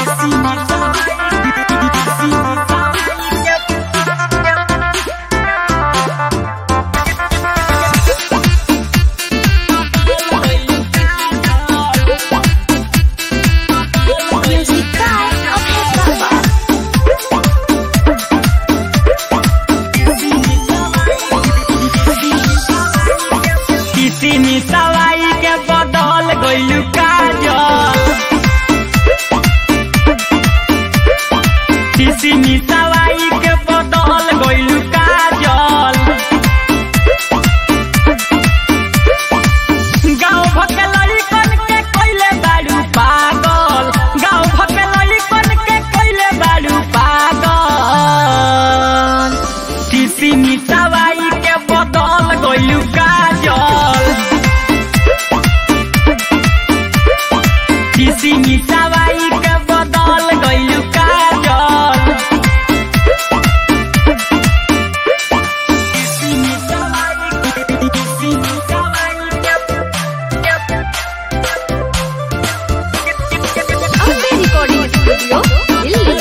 Music by Abhay Baba. किसी मिसवाई के बदल गइलू काजल किसी मिसवाई के बदल गइलू काजल गाँव भके लड़कन के कइले बाड़ू पागल गाँव भके लड़कन के कइले बाड़ू पागल किसी मिसवाई के बदल गइलू काजल किसी मिसवाई के बदल गइलू काजल किसी मिसवाई किसी मिसवाई Abhay Recording Studio, Delhi.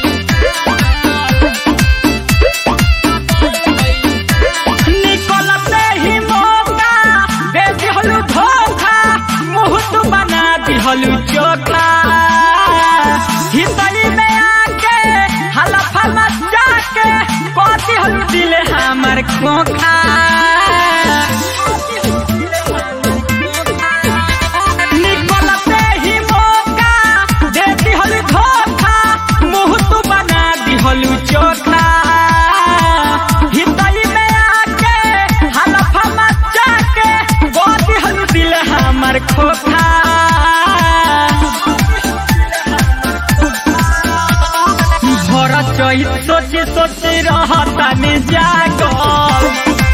निकलते ही मौका दे दिहलू धोखा मुँह तू बना दिहलू चोखा हितली में आके हलफा मचा के कह दिहलू दिल हमर खोखा निकलते ही मौका दे दिहलू धोखा मुँह तू बना दिहलू चोखा हितली में आके हलफा मचा के कह दिहलू दिल हमर खोखा भर चहित सोचे सोचे रहता में जागल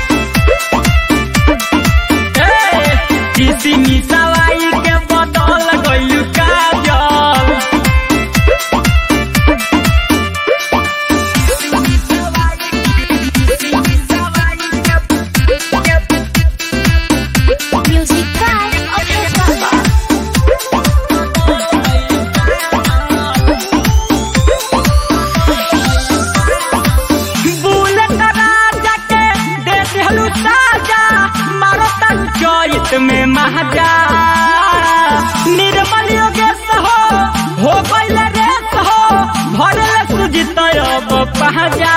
ए, किसी मिसवाई के बदल गइलू Kajal Music by Abhay Baba. Bullet Raja के दे दिहलू साजा मारो तन चरित में महाजा निर्मल योगेश हो हो गइल रेस हो भरल सुजित अब पहजा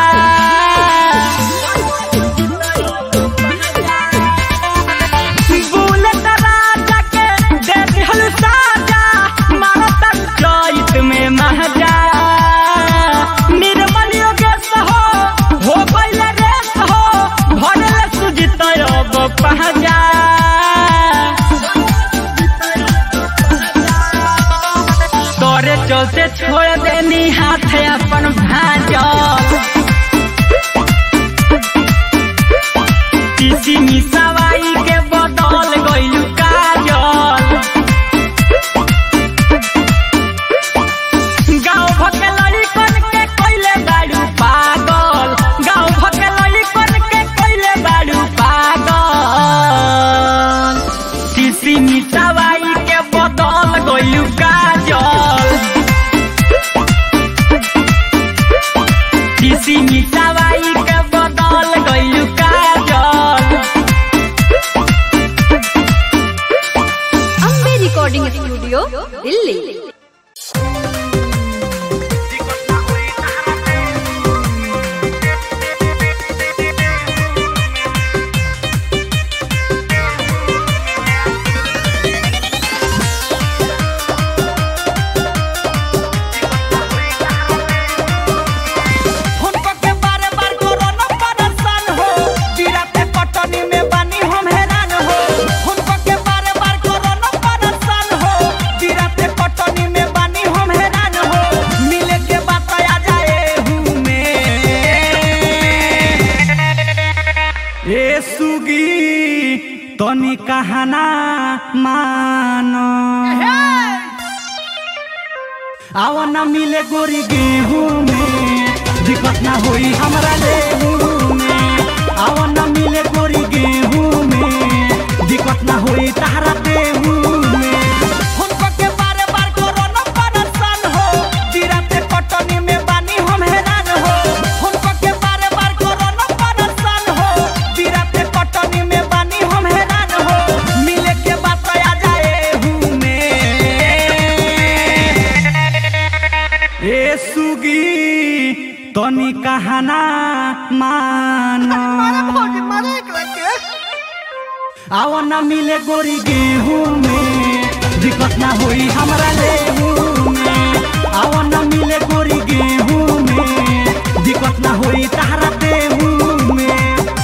बुलेट राजा के दे दिहलू साजा मारो तन चरित में महाजा निर्मल योगेश हो हो गइल रेस हो भरल सुजित अब पहजा तोरे चलते छोड़ देनी हाथ अपन भाजल किसी मिसवाई के बदल गइलू काजल गाँव भके लड़कन के कइले बाड़ू पागल गाँव भके लड़कन के कइले बाड़ू पागल किसी मिसवाई के बदल गइलू काजल किसी मिसवाई के बदल गइलू काजल Abhay Recording Studio, Delhi. हुनको के बारे बार कोरोना परेशान हो बिराते पटनी में बानी हम हैरान हो हुनको के बारे बार कोरोना परेशान हो बिराते पटनी में बानी हम हैरान हो मिले के बात आ जाए हूँ मैं ए सुगी तनी कहना मानो आवा न मिले गोरी गेहूं में दिक्कत ना होई हमरा लेहू में आवा न मिले गोरी गेहूं में दिक्कत ना होई तारा देहू में हुनको के बारे बार कोरोना परेशान हो ए सुगी तनी कहना मानो आव न मिले गोरी गेहूं में दिक्कत ना होई हमरा लेहू में आव न मिले गोरी गेहूं में दिक्कत ना होई तहरा देहू में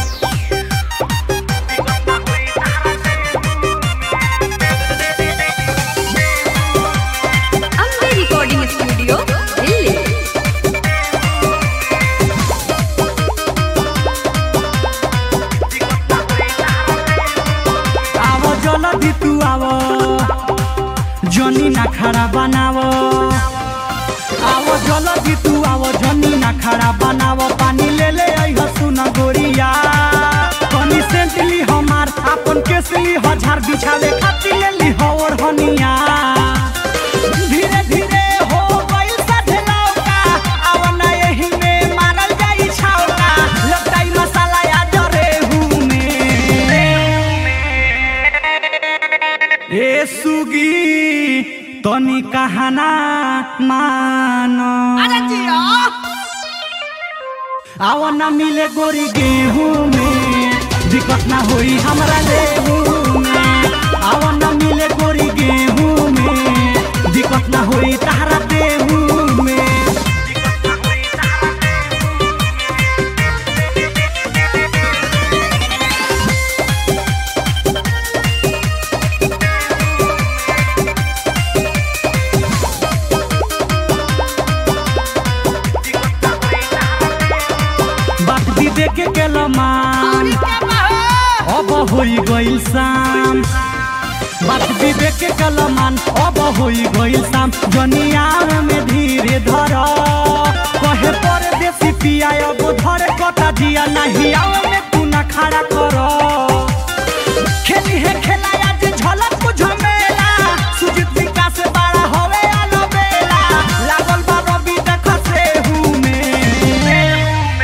अम्बे रिकॉर्डिंग स्टूडियो दिल्ली आवो जल्दी तू आवो जनी ना खड़ा बनावो आवो जल्दी तू आवो जनी ना खड़ा बनावो पानी ले ले आई हसुन गोरिया कनी सेंटली हमार अपन केसली हजार बिछावे खाती ले ली और हनिया धीरे धीरे हो गइल साथे लौका आव ना एही में मारल जाई छौका लटाई मसाला या जरे हूँ में ए सुगी तनी कहना मानो आव न मिले गोरी गेहूं में दिक्कत ना होई हमरा लेहू में आव न मिले गोरी गेहूं में दिक्कत ना होई तहरा देहू में बात भी देखे के लमान अब होई गइल शाम बात भी देखे के लमान अब होई गइल शाम जनिया में धीरे धर कहे पर देसी पिया अब धरे कटा जिया नहीं आव में तू ना खड़ा कर खेली है खेला आज झलक बुझ मेला सुजीत विकास बड़ा होवे आलो बेला लागल बा रवि देख से हूँ में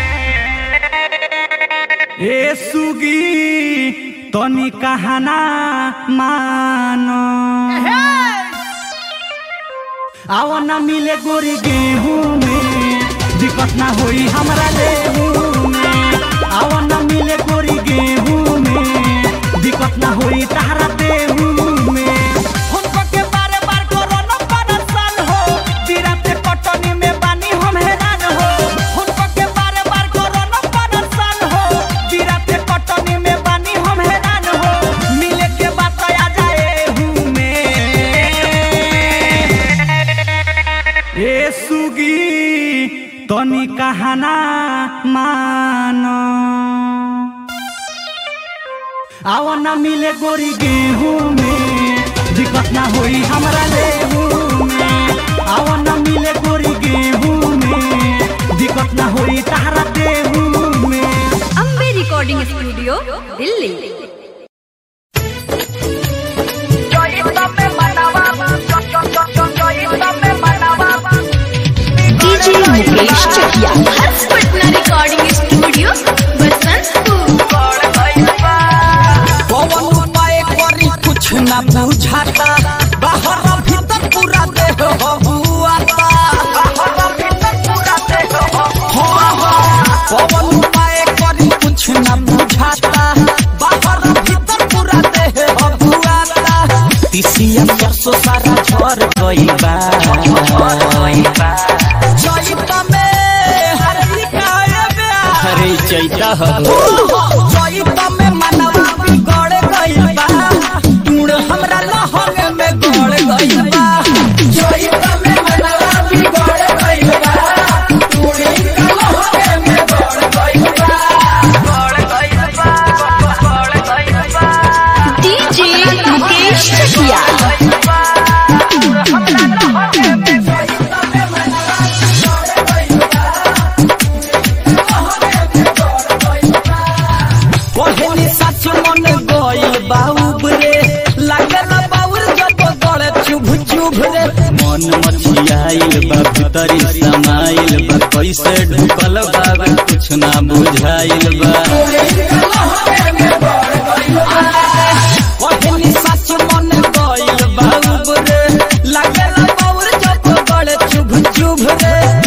ए सुगी तनी कहना मानो आव न मिले गोरी गेहूं में दिक्कत ना होई हमरा लेहू में आव न मिले गोरी गेहूं में दिक्कत ना होई तहरा देहू में हुनको के बारे बार कोरोना परेशान हो बिराते कटनी में बानी हम हैरान हो हुनको के बारे बार कोरोना परेशान हो बिराते कटनी में बानी हम हैरान हो मिले के बात आ जाए हूँ में ए सुगी तनी कहना मानो आव न मिले गोरी गेहूं में दिक्कत ना होई हमरा लेहू में आव न मिले गोरी गेहूं में दिक्कत ना होई तहरा देहू में Ambe recording studio Delhi DJ Mukesh Chakiya Harsh Patna recording studio Basantpur Pawan उपाय करी कुछ ना बुझाता बाहर भीतर पूरा देह बबुआता बाहर भीतर पूरा देह पवन उपाय करी कुछ ना बुझाता बाहर भीतर पूरा देह बबुआता तिसिया सरसों सारा झर गई बा जइता में हरी काया अरे चैता हो जइता में मनवा बिगड़ गइल बा टूण हमरा लहंग में गड़ गइल बा जइता में मनवा बिगड़ गइल बा टूण हमरा लहंग में गड़ गइल बा गड़ गइल बा गड़ गइल बा डीजे मुकेश चकिया पहली सच मन गइल बाउब रे लागल बाउर जब गड़ चुभ चुभ रे मन मछियाइल बा भीतरी समाइल बा कैसे ढुकल बा कुछ ना बुझाइल बा पहली सच मन गइल बाउब रे लागल बाउर जब गड़ चुभ चुभ रे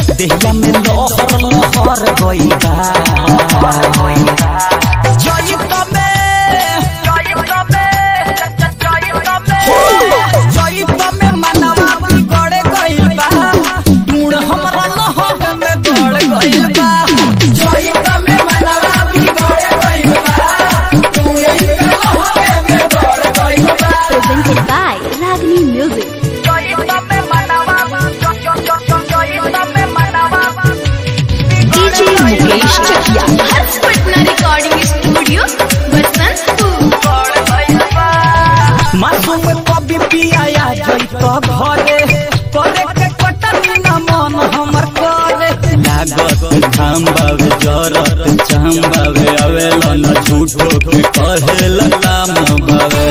घाम बावे जरत चाम बावे आवेला न झूठो के कहेला काम बावे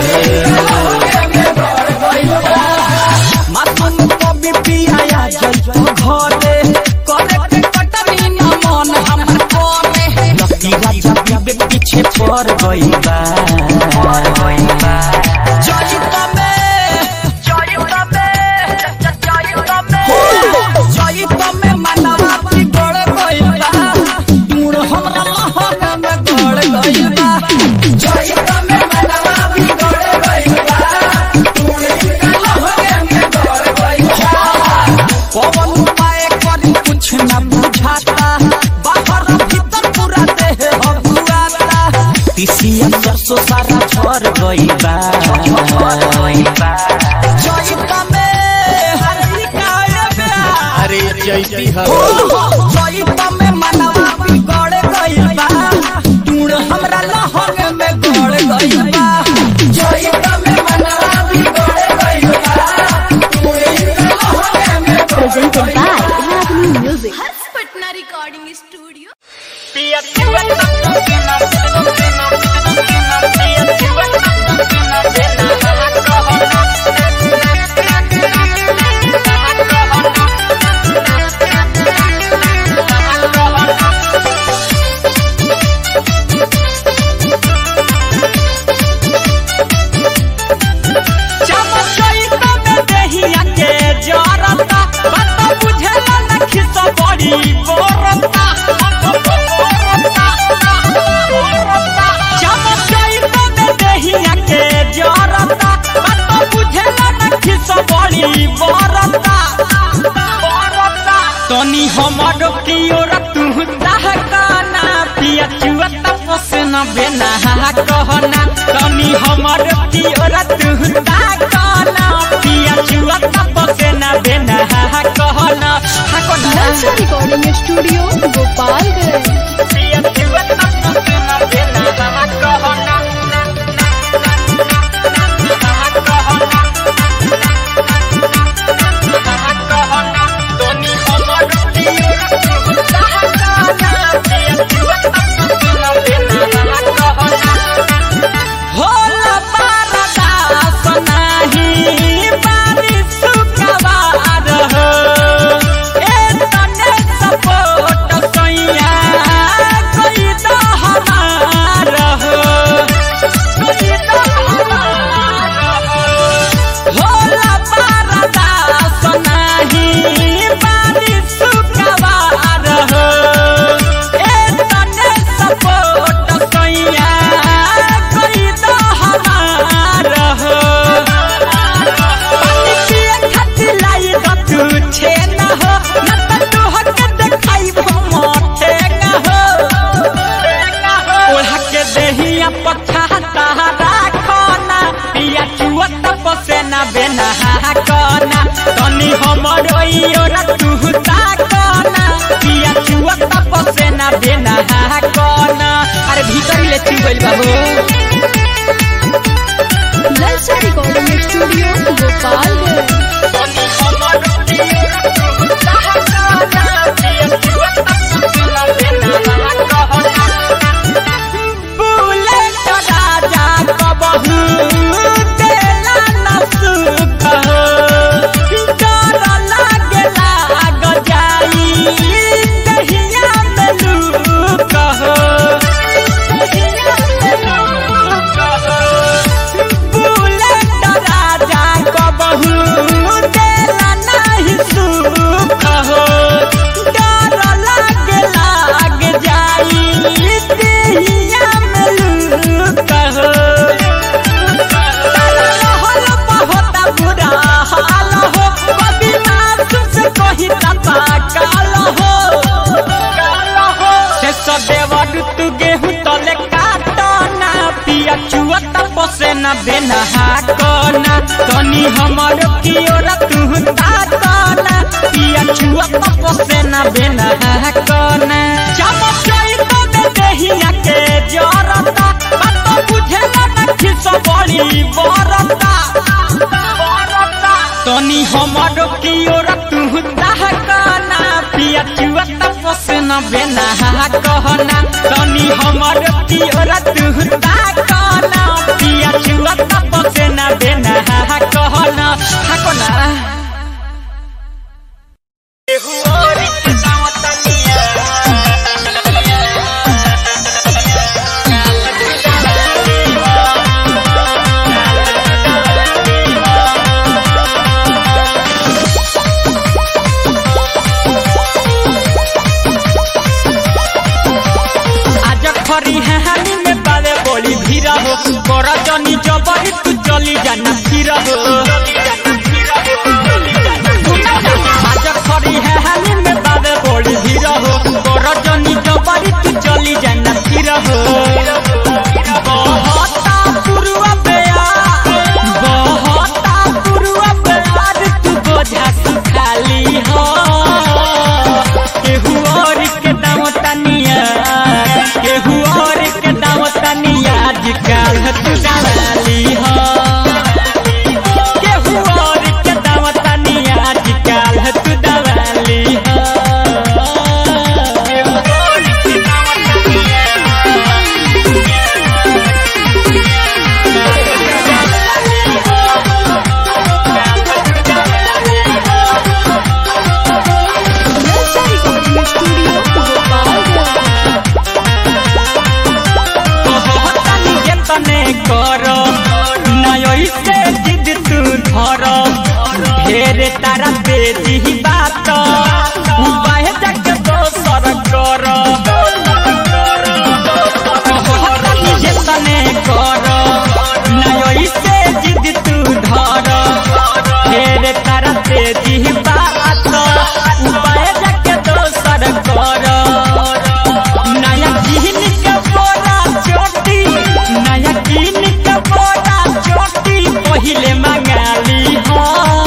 मासूम कवि पिया जइतो घरे करे के कटनी न मन हमर करे लकी राजा बीबे पीछे पड़ गई बा जइतो में जइतो में जइतो में जइतो में मनवा बिगड़ गई बा दूर हमरा लहन में गड़ गई बा जइतो में मनवा बिगड़ गई बा पवन उपाय करी कुछ न बुझाता बाहर भीतर पूरा देह हबुआता तिसिया सरसों सारा झर गई बा जइता में हरी काए बा अरे चैती है जइता में मनवा बिगड़ गई बा दूर हमरा लहन में गड़ गई बा जइता में मनवा बिगड़ गई बा Presented by Ragini Music. Harsh Patna recording studio Chamchaita में देहिया के जरता बात बुझेला न खिस बड़ी बोरता चमचैता में देहिया के जरता बात बुझेला न खिस बड़ी बोरता तनी हमर की ओर तू दहकाना पिया चुआ तपस न बेना कहना तनी हमर की ओर तू दहकाना पिया चुआ तपस न बेना कहना कहना Nalsa Recording Studio, Gopalganj. पिया चुआ तपस न बेना कहना तनी हमर की ओर तू दहकाना पिया चुआ तपस न बेना कहना होला पारदास नाही बारिश सुखवार हो ए तने सपोर्ट सैया कोई तो हमार हो कोई तो हमार हो होला पारदास नाही बारिश सुखवार हो ए तने सपोर्ट सैया कोई तो हमार हो पानी पिए खातिर लाई द तू छे न हो न त तोहर के देखाई मोटे न हो ओढ़ा के देहिया पछा तारा खाना पिया चुआ तपसे ना बेना कना तनी हमर ओरा तू ताकना पिया चुआ तपसे ना बेना कना अरे भीतर ले चू गइल बाबू Nalsa Recording Studio, Gopalganj. तनी हमर ओरा तू ताकना पिया चुआ तपसे ना बेना कहना बुलेट राजा कबहू देला न सुख हो डर लागेला आग जाई दहिया में लूक हो बुलेट राजा कबहू देला नहीं सुख हो डर लागेला आग जाई दहिया में लूक हो रहल बहुत बुरा हाल हो कभी मासूम से कही तपा काल हो से सदेवर तू गेहूं तले काटना पिया चुआ तपसे न बेना कना तनी हमर की ओर तू ताकना पिया चुआ तपसे न बेना कना चमचई तो दे देहिया के जरता बात बुझेला न खिस बड़ी बरता तनी हमर की ओर तू दहकाना पिया चुआ तपसे न बेना कहना तनी हमर पियर तुहता कहना पिया छुआ तप से ना बेना कहना हकना एहु और के दावतनिया आज खरी हानि में बावे बोली भीरा हो कर जनी जबरी तू चली जाना फिर हो आज खरी हानि में बावे बोली भीरा हो कर जनी जबरी तू चली जाना फिर हो बहता पुरुआ बेयार बहता पुरुआ बेयार तू बोझा सुखाली हो केहू और के दाम तनिया केहू और के दाम तनिया आजकल तू डाली हो केहू और के दाम तनिया आजकल तू डाली हो केहू और के दाम Lalsa Recording Studio, Gopalganj. कहतानी जे तने कर नय से जिद तू धर ढेर तारा बेजी बात उपाय जाके दोसर कर कहतानी जे तने कर नय से जिद तू धर ढेर तारा बेजी बात उपाय जाके दोसर कर नया किन के बोरा चोटी नया किन के बोरा चोटी पहिले मंगाली हो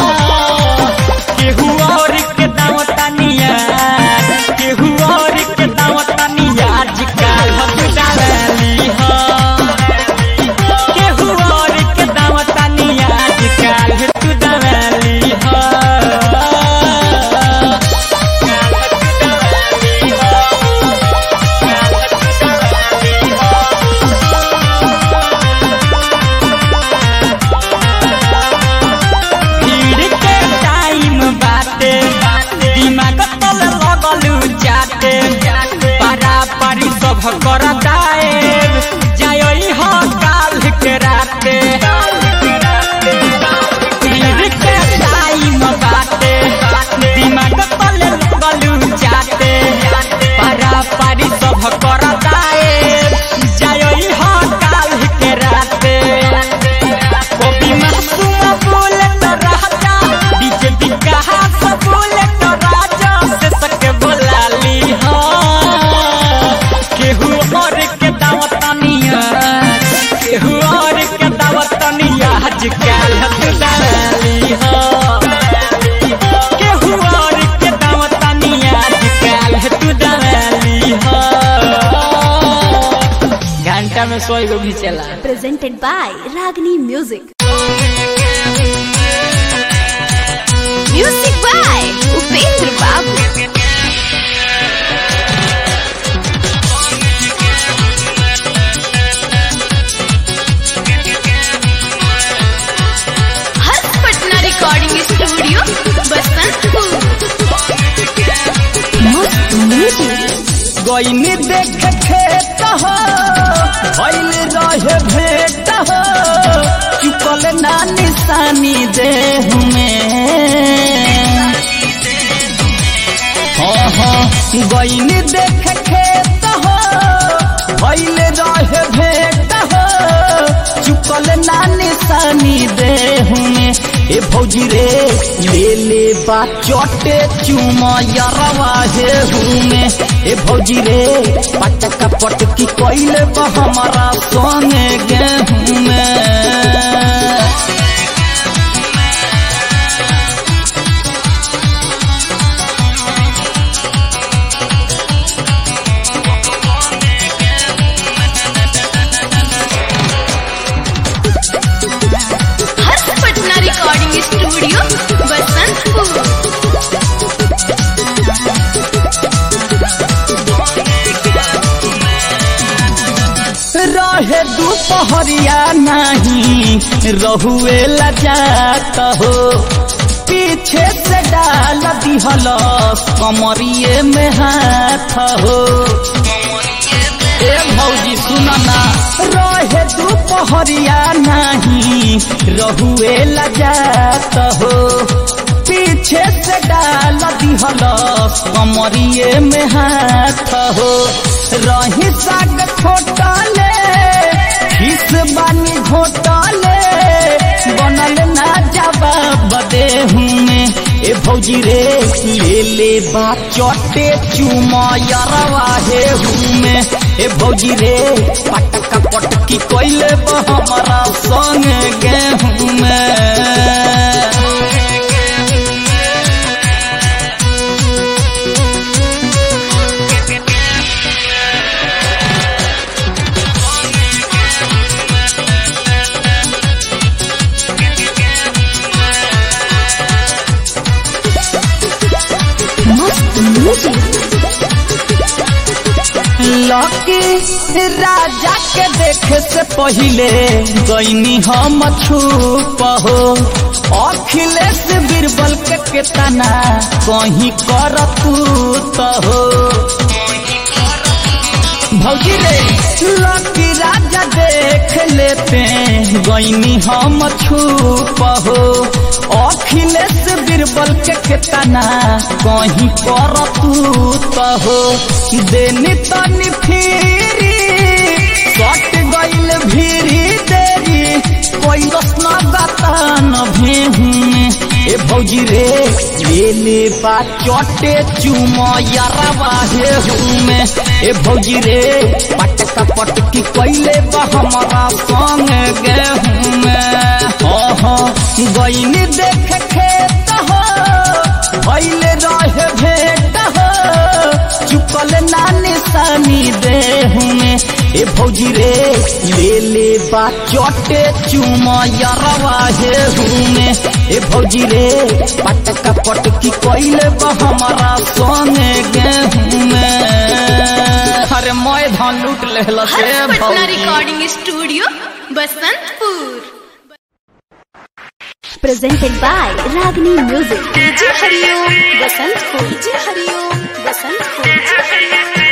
केहू और के दाम तनिया केहू और के दाम तनिया आजकल हम डाली हो केहू और के दाम तनिया आजकल तू डाली हो भीड़ के टाइम बाटे दिमाग तल लगलू जाते पारा पारी सब कर दाए जाई हो काल के राते भीड़ के टाइम बाटे दिमाग तल लगलू जाते पारा पारी सब कर दाए जाई हो काल के राते कभी मासूम बोले तो राजा डीजे बिकाहा सब बोले तो राजा से सके बोला ली हो केहू और के दावत तनिया केहू और के दावत तनिया आजकल तू डाली हो केहू और के दावत तनिया आजकल तू डाली हो घंटा में सौ गो भी चला Presented by Ragini Music. Music by Upendra Babu. Harsh Patna recording studio Basantpur Most music. गईनी देख खेत हो भइल रहे भेट हो चुकल ना निशानी देह में हाँ हाँ गईनी देख खेत हो भइल रहे भेट हो चुकल ना निशानी देह में ए भौजी रे ले ले बा चोटे चुमा यरवा हे हुमे ए भौजी रे पटक पटकी कोइले बा हमारा सोने गेहूं में हर्ष पटना रिकॉर्डिंग स्टूडियो बसंतपुर दुपहरिया नहीं रहुए लजात हो पीछे से डाल दिहल कमरिए में हाथ हो ए भौजी सुनना रहे दुपहरिया नहीं रहुए लजात हो पीछे से डाल दिहल कमरिए में हाथ हो रही साग खोटले खिस बानी घोटले बनल ना जवाब दे में ए भौजी रे ले ले बा चटे चुमयरवा हे में ए भौजी रे पटका पटकी कोइले बा हमारा संग गेहूं में मस्त म्यूजिक लकी राजा के देखे से पहिले गईनी हम छुप हो अखिलेश बीरबल के केतना कहीं कर तू तो हो भौजी रे लकी राजा देख लेते गईनी हम छुप हो अखिलेश बीरबल के केतना कहीं कर तू तो हो देनी तनी फिरी सट गईल भीरी देरी कोई रसना गतान भेहूं ए भौजी रे ले ले बा चटे चुमयरवा हे में ए भौजी रे पटका पटकी कोइले बा हमारा संग गेहूं में ओहो गईनी देख खेत हो भइले रहे भेट हो चुकल ना निशानी देहू में ए भौजी रे ले ले बा चटे चुमयरवा हे में ए भौजी रे पटका पटकी कोइले बा हमारा संगे गेहूं में अरे मैं धान लूट लेहला से हर्ष पटना भौजी recording studio Basantpur presented by Ragni Music. DJ Hariom Basantpur DJ Hariom Basantpur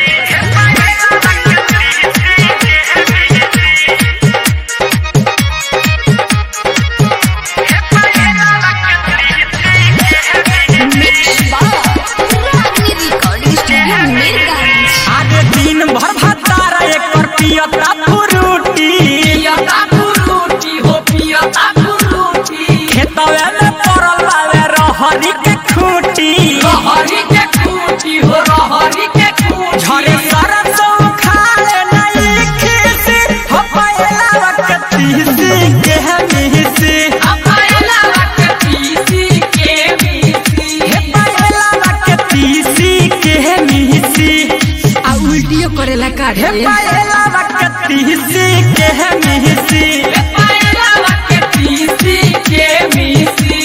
mix बार रागनी रिकॉर्डिंग स्टूडियो मीरगंज आगे दिन भर भतारा एकर पियता फ्रूटी पियता फ्रूटी हो पियता फ्रूटी खेतवे में पड़ल बावे रहरी के खूटी रहरी के खूटी हो रहरी के खूटी झरे सरसों खाए नहीं खीसी हो पायला वक्त तीसी के मिसी हो पायला वक्त तीसी के मिसी हे पायला वक्त तीसी के मिसी आ उल्टियो करेला का हे पायला वक्ती सी के मिसी हे पायला वक्ती सी के मिसी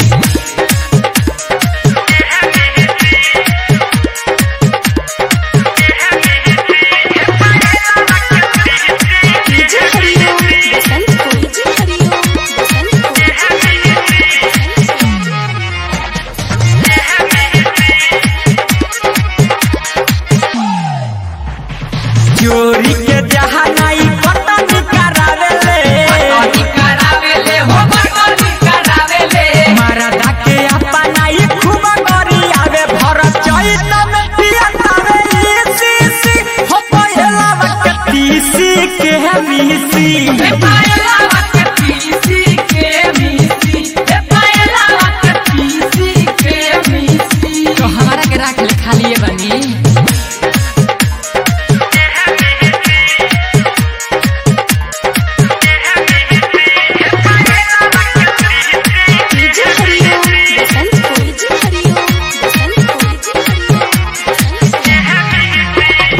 डीजे हरिओम बसंतपुर डीजे हरिओम बसंतपुर चोरी के जहाँ नहीं पटनी करावेले पटनी करावेले हो पटनी करावेले मरदा के अपना ही खूब गरी आवे भर चैत में पियतावे इसी सी हो पहला वक्ती सी के मिसी हे पहला वक्ती सी के मिसी हे पहला वक्ती सी के मिसी तो हमारा के राख ले खाली बनी DJ Hariom Basantpur DJ Hariom Basantpur DJ Hariom Basantpur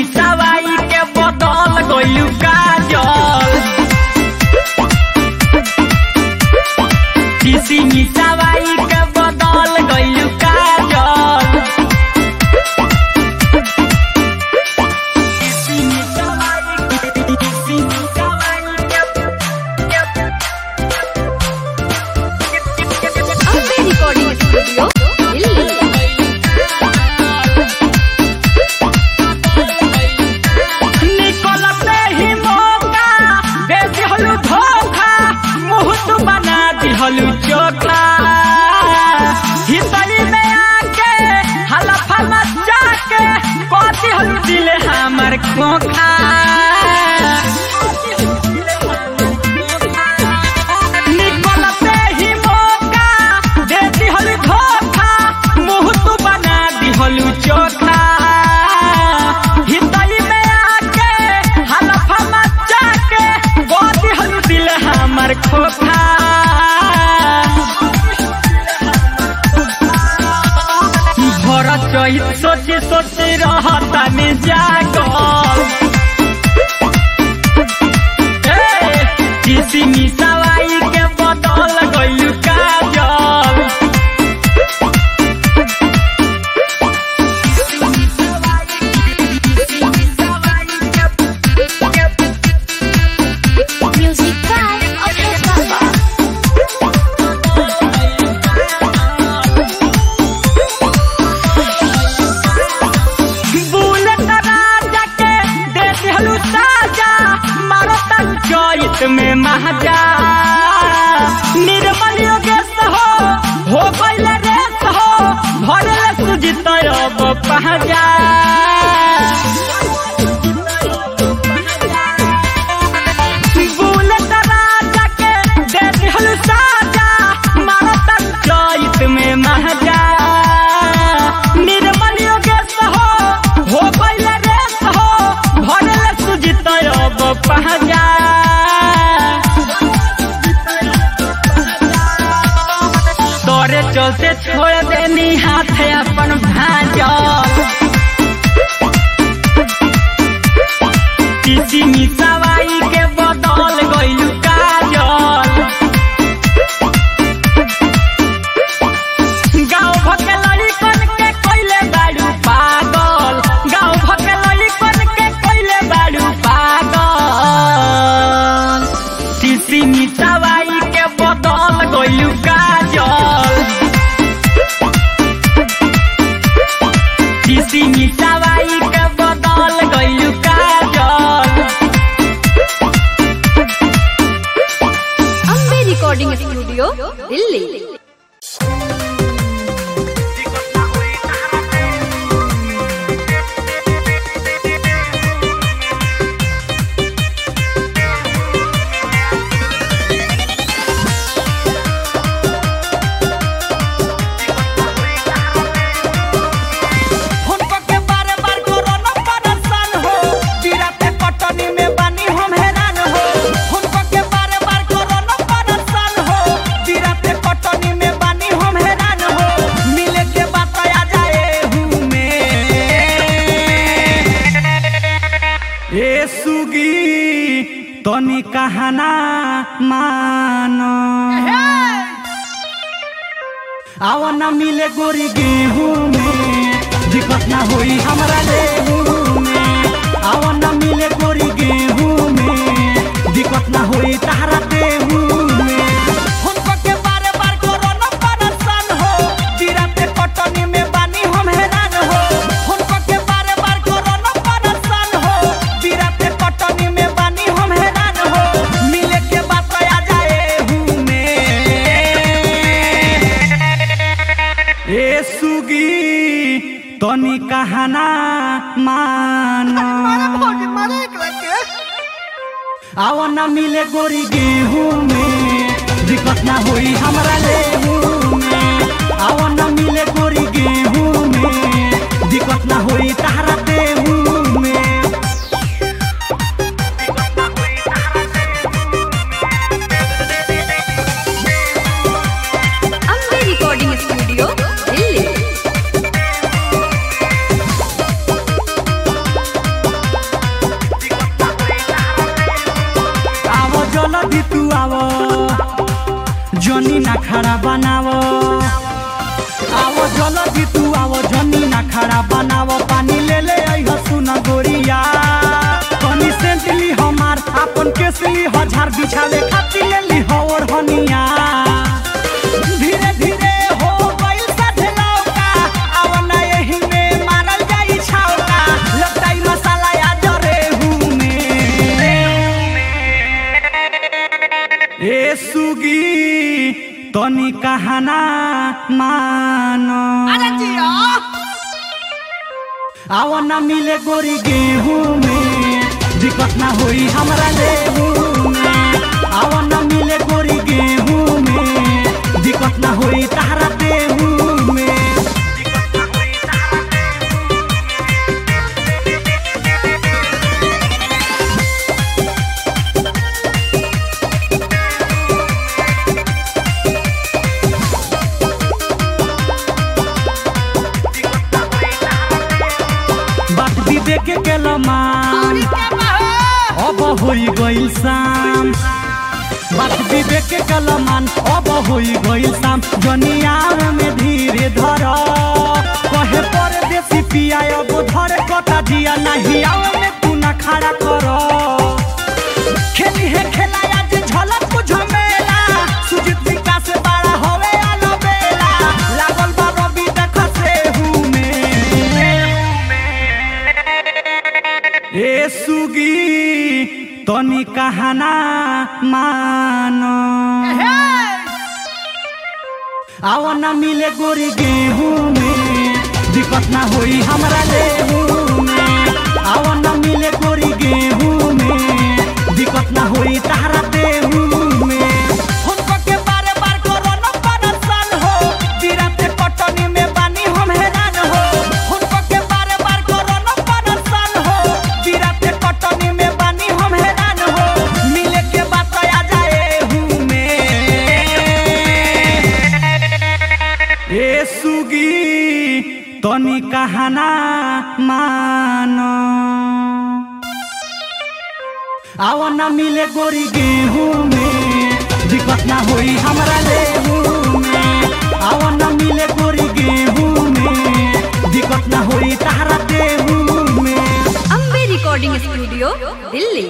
मिसावाई के बदल गइलू काजल किसी मिसावाई के बदल गइलू काजल किसी मिसावाई के किसी मिसावाई अम्बे रिकॉर्डिंग स्टूडियो दिल्ली निकलते ही मौका दे दिहलु धोखा मुंह तू बना दिहलु चोखा हितरी में आके हलफा मचा के को दिहलु दिल हमर खोखा निकलते ही मौका दे दिहलु धोखा मुंह तू बना दिहलु चोखा हितरी में आके हलफा मचा के को दिहलु दिल हमर खोखा भर चहित सोची सोची रहता में जागल ए, किसी मिसावाई के बदल गइलू काजल म्यूजिक बाय अशोक बाबा बुलेट राजा के दे दिहलू साजा मारो तन चैत में महाजा निर्मल योगेश हो हो गइल रेस हो भरल सुजित अब पहजा बुलेट राजा के दे दिहलू साजा मारो तन चैत में महाजा निर्मल योगेश हो हो गइल रेस हो भरल सुजित अब पहजा तोरे चलते छोड़ देनी हाथ अपन भाजल किसी मिसावाई के बदल गइलू काजल गाँव भके लड़िकन के कोइले बाड़ू पागल गाँव भके लड़िकन के कोइले बाड़ू पागल किसी मिसावाई के बदल गइलू काजल किसी मिसावाई के बदल गइलू काजल अम्बे रिकॉर्डिंग स्टूडियो दिल्ली हुनको के बारे बार कोरोना परेशान हो बिराते कटनी में बानी हम हैरान हो हुनको के बारे बार कोरोना परेशान हो बिराते कटनी में बानी हम हैरान हो मिले के बात आ जाए हूँ में ए सुगी तनी कहना मानो आवा न मिले गोरी गेहूं में दिक्कत ना होई हमरा लेहू में आवा न मिले गोरी गेहूं में दिक्कत ना होई तहरा देहू में हुनको के बारे बार कोरोना परेशान हो बिराते कटनी में बानी हम हैरान हो हुनको के बारे बार कोरोना परेशान हो बिराते कटनी में बानी हम हैरान हो मिले के बात आ जाए हूँ में ए सुगी तनी कहना मानो आवा न मिले गोरी गेहूं में दिक्कत ना होई हमरा लेहू में आवा न मिले गोरी गेहूं में दिक्कत ना होई तहरा देहू में अम्बे रिकॉर्डिंग स्टूडियो दिल्ली जल्दी तू आवो जनी ना खड़ा बनावो आवो जल्दी तू आवो जनी ना खड़ा बनावो पानी ले ले आई सुन गोरिया कनी सेंट ली हमार अपन केस ली हजार बिछावे खातिर ले ली और हनिया धीरे धीरे हो गइल साथे लौका आव ना एही में मारल जाई छौका लटाई मसाला या जरे हूँ ए सुगी तनी कहना मानो आव ना मिले गोरी गेहूं में दिक्कत ना होई हमरा लेहू में आव ना मिले गोरी गेहूं में दिक्कत ना होई तहरा देहू में बात विवेक के केलमान अब होई गइल शाम बात विवेक के कलमान अब होई गइल शाम जनिया में धीरे धर कहे पर देसी पिया अब धर कटा दिया नहीं आव में तू ना खड़ा कर खेली है खेला आज झलक कुछ मेला सुजीत विकास से बड़ा होवे आलो बेला लागल बा रवि देख से हूँ में ए सुगी तनी कहना मानो आव ना मिले गोरी गेहूं में दिक्कत ना होई हमरा लेहू में आव ना मिले गोरी गेहूं में दिक्कत ना होई तहरा देहू में हुनको के बारे बार कोरोना परेशान हो दिराते कटनी में बानी हम हैरान हो हुनको के बारे बार कोरोना परेशान हो दिराते कटनी में बानी हम हैरान हो मिले के बात आ जाए हूँ में ए सुगी तनी कहना मानो आव ना मिले गोरी गेहूं में दिक्कत ना होई हमरा लेहू में आव ना मिले गोरी गेहूं में दिक्कत ना होई तहरा देहू में Ambe recording studio Delhi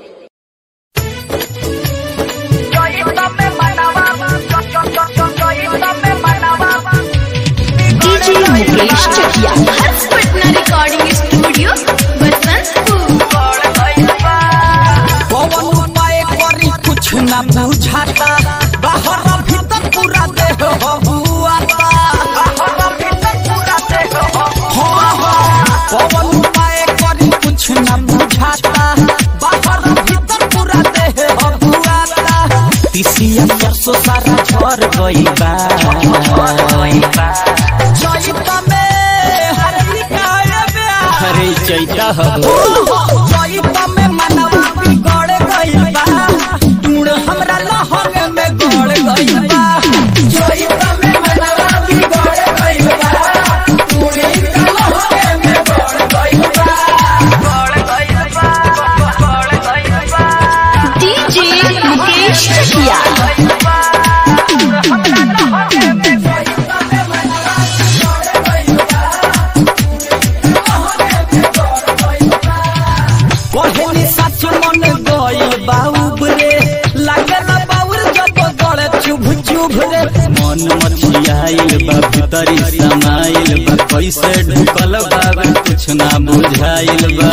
DJ Mukesh Chakiya Harsh Patna recording studio Basantpur Pawan उपाय करी कुछ ना बुझाता बाहर भीतर पूरा देह बबुआता बाहर भीतर पूरा देह हाँ हाँ पवन उपाय करी कुछ ना बुझाता बाहर भीतर पूरा देह बबुआता तिसिया सरसों सारा झर गई बा जइता में हरी काया ब्याह अरे चैता हो जइता में मनवा बिगड़ गइल बा टूण हमरा लहंग में गड़ गइल बा जइता में मनवा बिगड़ गइल बा टूण हमरा लहंग में गड़ गइल बा गड़ गइल बा गड़ गइल बा डीजे मुकेश चकिया कहनी सच मन गइल बाउब रे लागल बाउर जब गड़ चुभ चुभ रे मन मछियाइल बा भीतरी समाइल बा कैसे ढुकल बा कुछ ना बुझाइल बा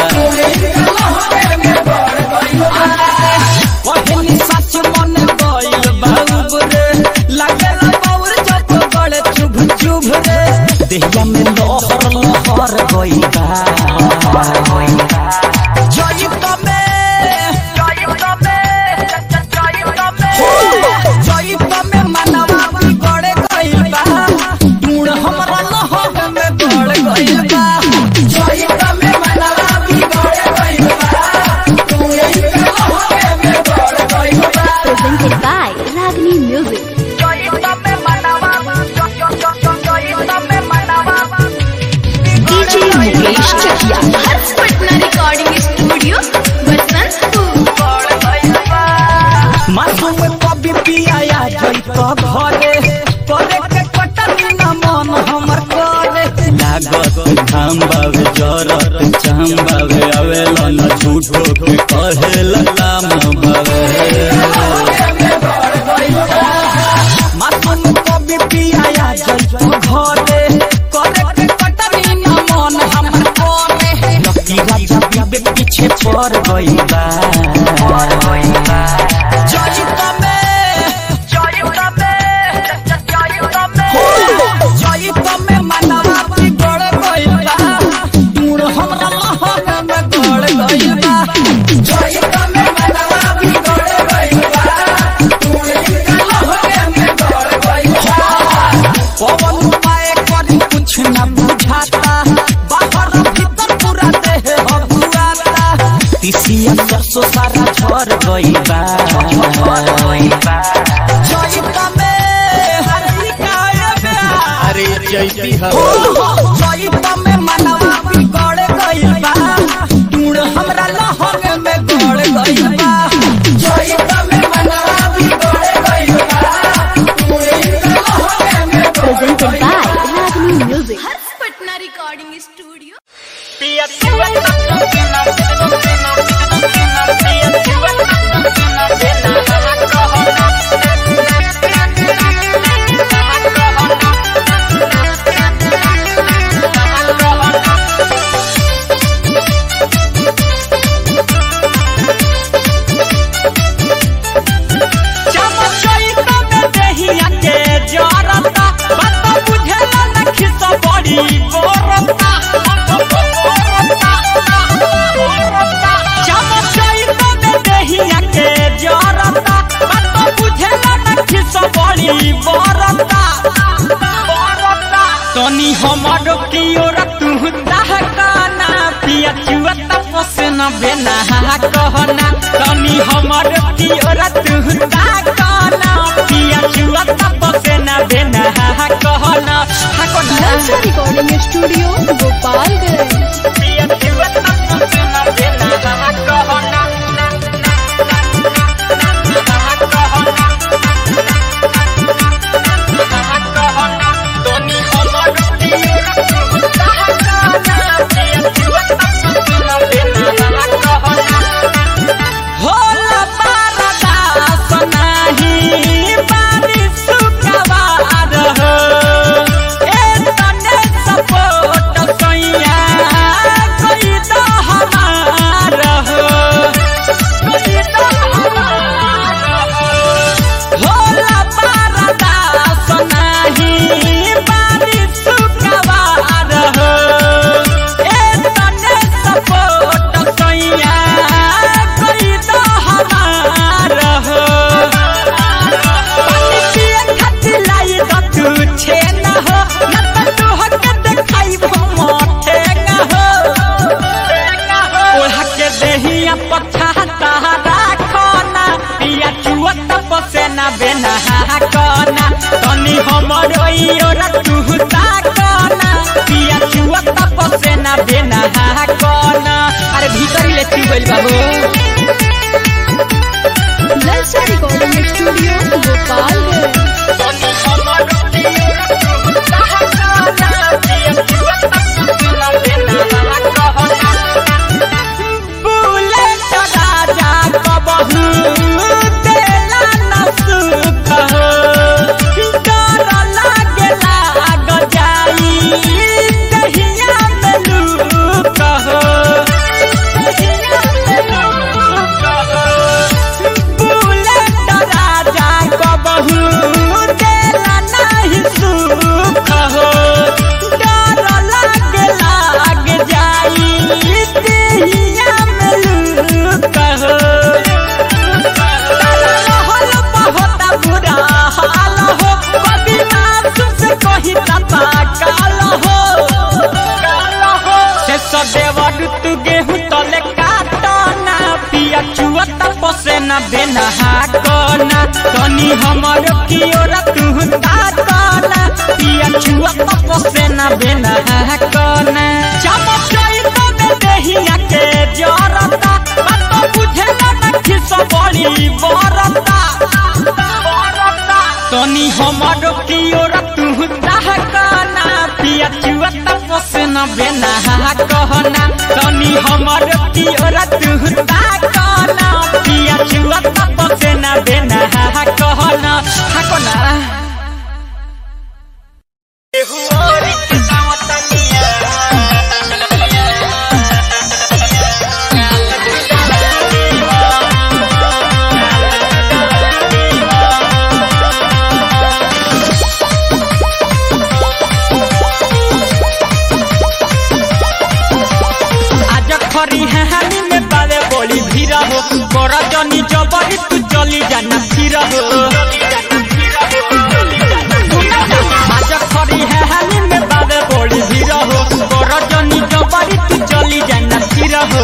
कहनी सच मन गइल बाउब रे लागल बाउर जब गड़ चुभ चुभ रे देहिया में लहर लहर गइल बा जइब में जइब में जइब में मनवा बिगड़ गइल बा टूण हमरा लहर में गड़ गइल बा जइब में मनवा बिगड़ गइल जइतो घरे करे के कटनी न मन हमर करे लागत घाम बावे जरत चाम बावे आवेला न झूठो के कहेला लाम बावे मासूम कभी पिया जइतो घरे करे के कटनी न मन हमर करे लकी राजा बीबे पीछे पड़ गइल बा जइतो में जइतो में जइतो में जइतो में मनवा बिगड़ गइल बा दूर हमरा लहर में गड़ गइल बा जइतो में मनवा बिगड़ गइल बा दूर हमरा लहर में गड़ गइल बा पवन उपाय करी कुछ न बुझाता बाहर भीतर पूरा देह हबुआता तिसिया सरसों सारा झर गइल बा जइता में हरी काया में अरे जैती जइता में मनवा बिगड़ गइल बा दूर हमरा लहर में गड़ गइल बा जइता में मनवा बिगड़ गइल बा दूर हमरा लहर में Presented by Ragni Music. Harsh Patna recording studio Chamchaita में देहिया के जरता बात बुझेला न खिस बड़ी बोरता चमचैता में देहिया के जरता बात बुझेला न खिस बड़ी बोरता तनी हमर की ओर तू दहकाना पिया चुआ तपस न बेना कहना तनी हमर की ओर तू दहकाना पिया चुआ तपस न बेना कहना Nalsa Recording Studio, Gopalganj. पिया चुआ तपस न बेना कहना तनी हमर की ओर तू दहकाना पिया चुआ तपस न बेना कहना होला पारदास नाही बारिश सुकवार हो ए तने सपोर्ट सैया कोई तो हमार हो कोई तो हमार हो होला पारदास नाही बारिश सुकवार हो ए तने सपोर्ट सैया कोई तो हमार हो पानी पिए खातिर लाई तो तू छे न हो न तो तू हक देखाई वो मोटे न हो ओढ़ा के देहिया पछा तारा कोना पिया चुआ तपसे ना बेना कोना तनी हमर ओर तू ता कोना पिया चुआ तपसे ना बेना कोना अरे भीतर ले तू गइल बाबू Nalsa Recording Studio, Gopalganj. Bullet Raja कबहू देला न सुख हो डर लागेला आग जाई कहिया में लूक हो बुलेट राजा कबहू देला नहीं सुख हो डर लागेला आग जाई कहिया में लूक हो रहल बहुत बुरा हाल हो कभी मासूम से कही तता काल हो से सदेवर तू गेहूं तले काटना पिया चुआ तपसे न बेना हाकना तनी हमर की ओर तू ताकना पिया चुआ तपसे न बेना हाकना चमचई तो में देहिया के जरता बात बुझेला न खिस बड़ी बरता बेना कहना तनी हमर पियर तू ताकना पिया छुआ तप से ना बेना कहना हाकना एहु और गावतनिया आज खरी हानि में बावे बोली भीड़ हो कर जनी जबरी तू चली जाना फिर हो आज खरी हानि में बावे बोली भीड़ हो कर जनी जबरी तू चली जाना फिर हो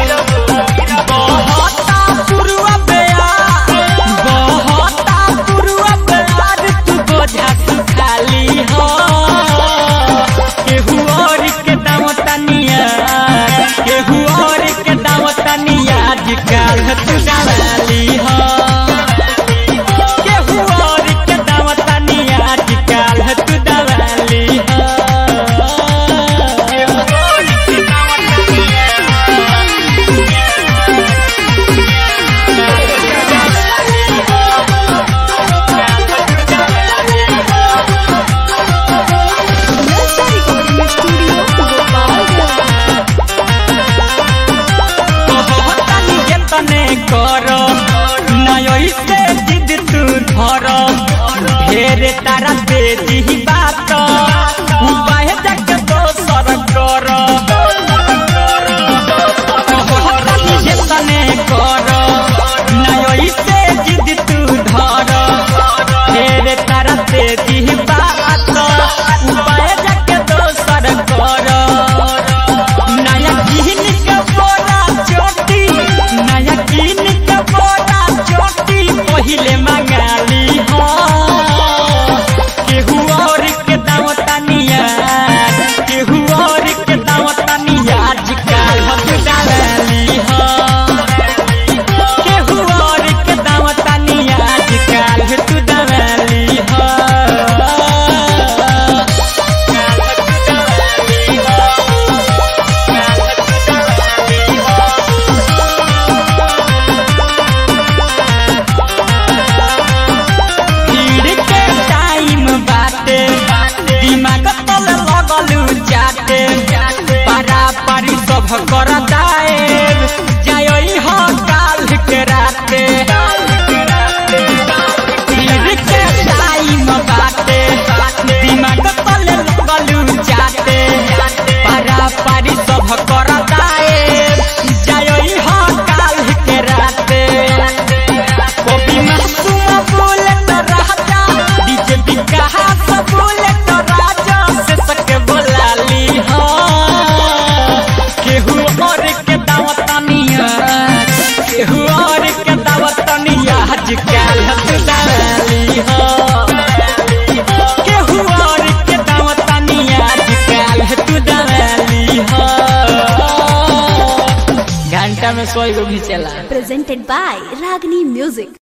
बहता पुरवा बेया बहता पुरवा बेया तू बोझा सुखाली हो केहू और के दाम तनिया केहू और के दाम तनिया आजकल तू डाली हो केहू और के दाम तनिया आजकल तू डाली हो केहू और के दाम नलसा रिकॉर्डिंग स्टूडियो गोपालगंज तनी के तने कर नय से जिद तू धर ढेर तारा दे दी बात उपाय जग दोसर कर तनी के तने कर नय से जिद तू धर ढेर तारा दे दी बात उपाय जग दोसर कर नया किन के बोरा चोटी नया किन के बोरा चोटी पहिले मंगाली हो केहू और के दाम तनिया केहू और के दाम तनिया आजकल हम डाली हो केहू और के दाम तनिया आजकल तू डाली हो भीड़ के टाइम बाटे दिमाग तल लगलू जाते पारा पारी सब कर दाए जाई हो काल के राते भीड़ के टाइम बाटे दिमाग तल लगलू जाते पारा पारी सब कर दाए जाई हो काल के राते कॉपी मासूम बोले तो राजा डीजे विकास बोले तो राजा से सके बोला ली हो केहू और के दावत तनिया केहू और के दावत तनिया आजकल तू डाली हो केहू और के दावत तनिया आजकल तू डाली हो घंटा में सोई को भी चला presented by Ragini Music.